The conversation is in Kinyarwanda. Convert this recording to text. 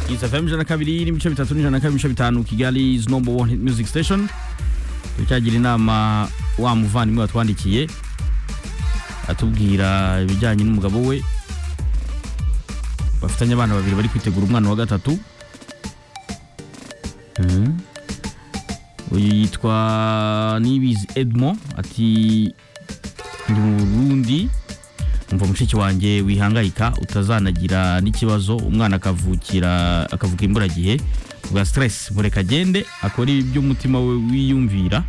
Kiss FM ijana na kabiri n'ibice bitatu n'ijana na kabiri n'ibice bitanu Kigali is number one hit music station turacyagira inama wa muvandimwe watwandikiye atubwira ibijyanye n'umugabo we bafitanye abana babiri bari kwitegura umwana wa gatatu Mhm. uyu yitwa nibizi edmond ati ndi mu burundi umva mushiki wanjye wihangayika utazanagira n'ikibazo umwana akavukira akavuka imburagihe bwa stress mureka agende akore ibyo umutima we wiyumvira